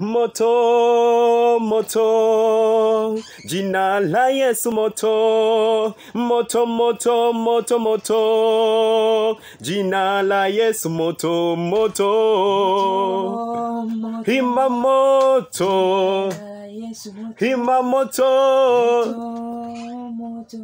moto moto jina la yesu moto moto moto moto moto jina la yesu moto moto hima moto Yesu moto, hima moto moto.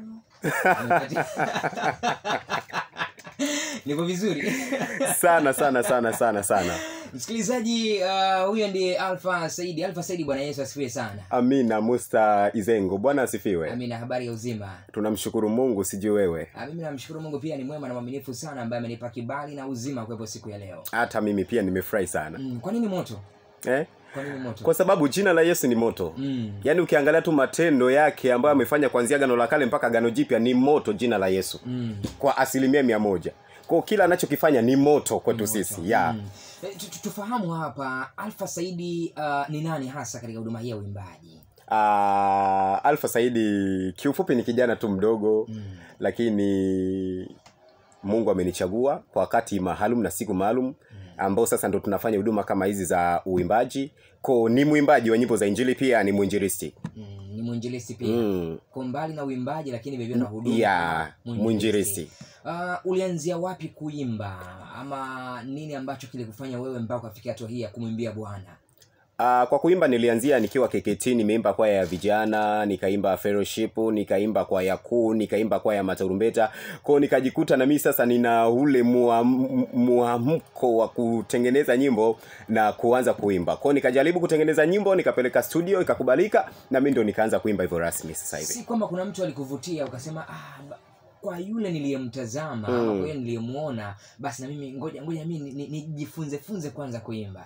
niko vizuri sana sana sana sana sana msikilizaji uh, huyo ndiye alfa saidi alfa saidi bwana yesu asifiwe sana amina musta izengo bwana asifiwe amina habari ya uzima tunamshukuru mungu sijui wewe Ah, mimi namshukuru mungu pia ni mwema na mwaminifu sana ambaye amenipa kibali na uzima kuwepo siku ya leo hata mimi pia nimefurahi sana mm, kwa nini moto eh? kwa nini moto kwa sababu jina la yesu ni moto mm. yaani ukiangalia tu matendo yake ambayo amefanya kuanzia gano la kale mpaka gano jipya ni moto jina la yesu Mm. kwa asilimia mia moja kwao kila anachokifanya ni moto kwetu sisi ya Mm. Eh, tu- tu- tufahamu hapa alfa saidi uh, ni nani hasa katika huduma hii ya uimbaji Ah, alfa saidi kiufupi ni kijana tu mdogo mm. lakini mungu amenichagua kwa wakati maalum na siku maalum ambao sasa ndo tunafanya huduma kama hizi za uimbaji ko ni mwimbaji wa nyimbo za injili pia ni mwinjilisti Mm. ni mwinjilisti pia mm. kwa mbali na uimbaji lakini vilevile na huduma ya kama mwinjilisti Uh, ulianzia wapi kuimba ama nini ambacho kilikufanya wewe mpaka ukafikia hatua hii ya kumwimbia bwana Uh, kwa kuimba nilianzia nikiwa KKT nimeimba kwaya ya vijana nikaimba fellowship nikaimba kwaya kuu nikaimba kwaya ya matarumbeta kwao nikajikuta na mimi sasa nina ule muam- muamko wa kutengeneza nyimbo na kuanza kuimba kwao nikajaribu kutengeneza nyimbo nikapeleka studio ikakubalika na mi ndo nikaanza kuimba hivyo rasmi sasa hivi si kwamba kuna mtu alikuvutia ukasema ah, ba- kwa yule niliyemtazama Mm. ama kwa yule niliyemuona basi na mimi ngoja ngoja mi nijifunze ni, nijifunze funze kwanza kuimba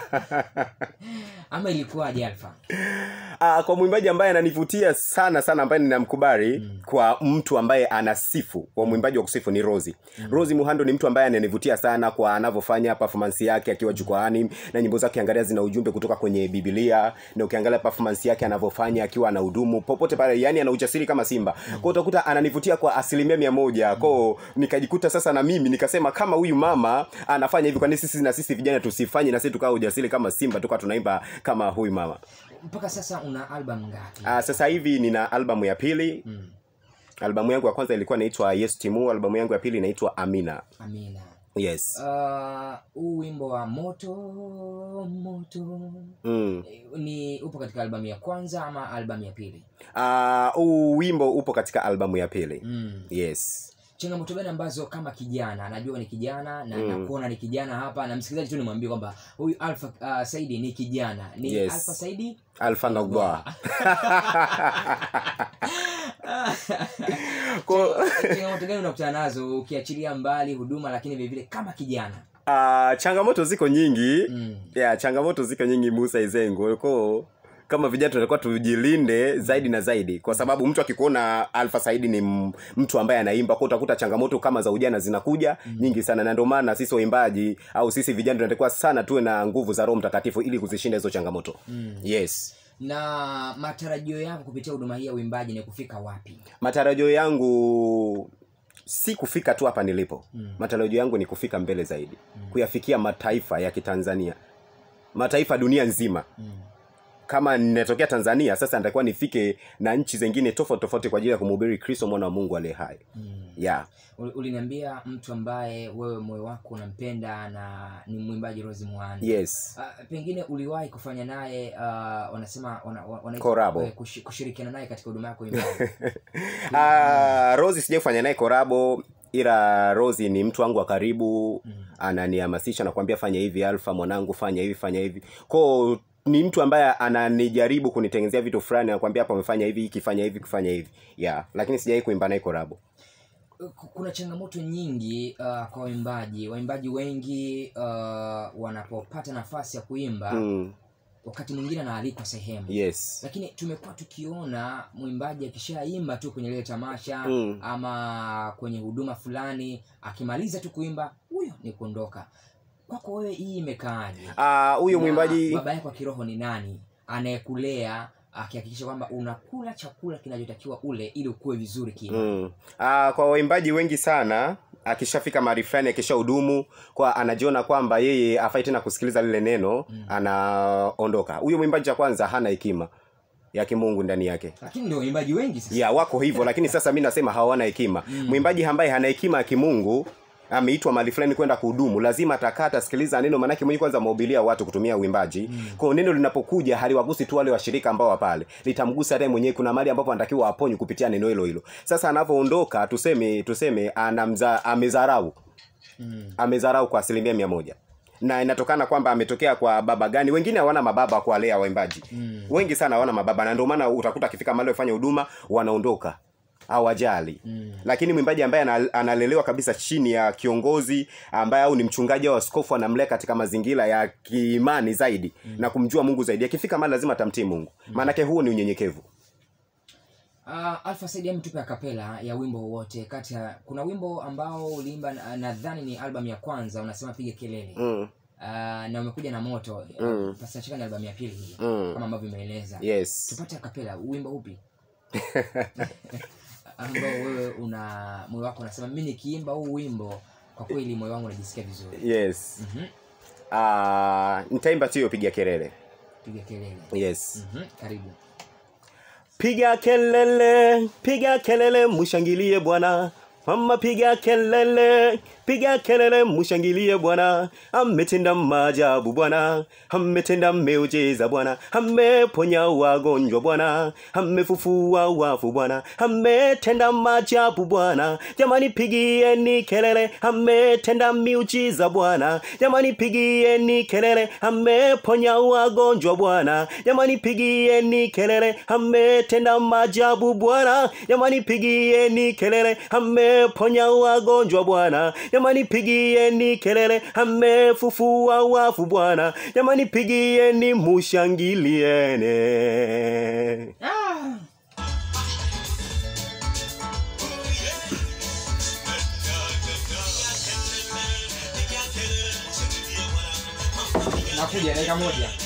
ama ilikuwaje alfa Uh, kwa mwimbaji ambaye ananivutia sana sana ambaye ninamkubali mm. kwa mtu ambaye anasifu kwa mwimbaji wa kusifu ni rosi mm. rosi muhando ni mtu ambaye ananivutia sana kwa anavyofanya performance yake akiwa jukwaani na nyimbo zake angalia zina ujumbe kutoka kwenye biblia na ukiangalia performance yake anavyofanya akiwa ana hudumu popote pale yani ana ujasiri kama simba mm. kwao utakuta ananivutia kwa asilimia mia moja kwao nikajikuta sasa na mimi nikasema kama huyu mama anafanya hivi kwani sisi na sisi vijana tusifanye na sisi tukawa ujasiri kama simba tukawa tunaimba kama huyu mama mpaka sasa una album ngapi Uh, sasa hivi nina albamu ya pili mm. albamu yangu ya kwanza ilikuwa inaitwa yes timu albamu yangu ya pili inaitwa amina amina yes Ah, huu wimbo wa moto moto mm. eh, ni upo katika albamu ya kwanza ama albamu ya pili uh, huu wimbo upo katika albamu ya pili mm. yes changamoto gani ambazo kama kijana najua ni kijana na Mm. nakuona ni kijana hapa na msikilizaji tu nimwambie kwamba huyu alfa uh, saidi ni kijana ni Yes. alfa saidi alfa nagba Ko- changamoto gani unakutana nazo ukiachilia mbali huduma lakini vilevile kama kijana uh, changamoto ziko nyingi mm. yeah, changamoto ziko nyingi musa izengo ko kama vijana tunatakiwa tujilinde zaidi na zaidi kwa sababu mtu akikuona alfa saidi ni m- mtu ambaye anaimba kwa utakuta changamoto kama za ujana zinakuja mm. nyingi sana na ndio maana sisi waimbaji au sisi vijana tunatakiwa sana tuwe na nguvu za roho mtakatifu ili kuzishinda hizo changamoto Mm. yes na matarajio yako kupitia huduma hii ya uimbaji ni kufika wapi matarajio yangu si kufika tu hapa nilipo Mm. matarajio yangu ni kufika mbele zaidi kuyafikia mataifa ya kitanzania mataifa dunia nzima mm. kama ninatokea tanzania sasa natakiwa nifike na nchi zingine tofauti tofauti kwa ajili ya kumhubiri kristo mwana wa mungu aliye hai Mm. yeah. Ul- uliniambia mtu ambaye wewe moyo wako unampenda na ni mwimbaji rosi muhani yes Uh, pengine uliwahi kufanya naye uh, wanasema wana, wana, wanaita- Korabo. eh, kushi- kushirikiana naye katika huduma yako uimbaji. uh, rosi sijai kufanya naye korabo ila rosi ni mtu wangu wa karibu Mm. ananihamasisha na kuambia fanya hivi alfa mwanangu fanya hivi fanya hivi ko ni mtu ambaye ananijaribu kunitengenezea vitu fulani nakwambia hapa umefanya hivi ikifanya hivi kufanya hivi yeah lakini sijawai kuimba naye korabo Ku- kuna changamoto nyingi uh, kwa waimbaji waimbaji wengi uh, wanapopata nafasi ya kuimba mm, wakati mwingine anaalikwa sehemu yes lakini tumekuwa tukiona mwimbaji akishaimba tu kwenye lile tamasha Mm. ama kwenye huduma fulani akimaliza tu kuimba huyo ni kuondoka kwako wewe hii imekaaje Ah, huyo Na mwimbaji baba yako wa kiroho ni nani anayekulea akihakikisha kwamba unakula chakula kinachotakiwa ule ili ukue vizuri kima mm. Ah, kwa waimbaji wengi sana akishafika mahali fulani akishahudumu kwa anajiona kwamba yeye afai tena kusikiliza lile neno anaondoka huyo mwimbaji cha kwanza hana hekima ya kimungu ndani yake lakini ndio waimbaji wengi sasa ya wako hivyo lakini sasa mi nasema hawana hekima mwimbaji ambaye hana hekima ya kimungu ameitwa mahali fulani kwenda kuhudumu lazima atakaa atasikiliza neno maanake mwenyewe kwanza amehubilia watu kutumia uimbaji mm. kwao neno linapokuja haliwagusi tu wale washirika ambao wa pale litamgusa hata yeye mwenyewe kuna mahali ambapo anatakiwa aponywe kupitia neno hilo hilo sasa anavyoondoka tuseme tuseme anamza amezarau mm. amezarau kwa asilimia mia moja na inatokana kwamba ametokea kwa baba gani wengine hawana mababa kuwalea waimbaji Mm. wengi sana hawana mababa na ndio maana utakuta akifika mahali wafanya huduma wanaondoka hawajali Mm. lakini mwimbaji ambaye ana- analelewa kabisa chini ya kiongozi ambaye au ni mchungaji au askofu anamlea katika mazingira ya kiimani zaidi na kumjua mungu zaidi akifika mahali lazima atamtii mungu maanake huo ni unyenyekevu Uh, Alpha Said hem tupe akapela ya wimbo wowote kati ya kuna wimbo ambao uliimba na- nadhani ni album ya kwanza unasema piga kelele mm. uh, na umekuja na moto Mm. Pastor Chika ni album ya pili hii Mm. kama ambavyo umeeleza yes tupate akapela wimbo upi ambao wewe una moyo wako unasema mi nikiimba huu wimbo kwa kweli moyo wangu unajisikia vizuri yes Mhm. uh, nitaimba tu hiyo piga kelele piga kelele yes Mhm, karibu piga kelele piga kelele mshangilie bwana mama piga kelele piga kelele mshangilie bwana ametenda maajabu bwana ametenda miujiza bwana ameponya wagonjwa bwana amefufua wafu bwana ametenda maajabu bwana jamani pigieni kelele ametenda miujiza bwana jamani pigieni kelele ameponya wagonjwa bwana jamani pigieni kelele ametenda maajabu bwana jamani pigieni kelele ameponya wagonjwa bwana jamani pigieni kelele amefufua wafu bwana jamani pigieni mushangiliene ah! nakuja dakika moja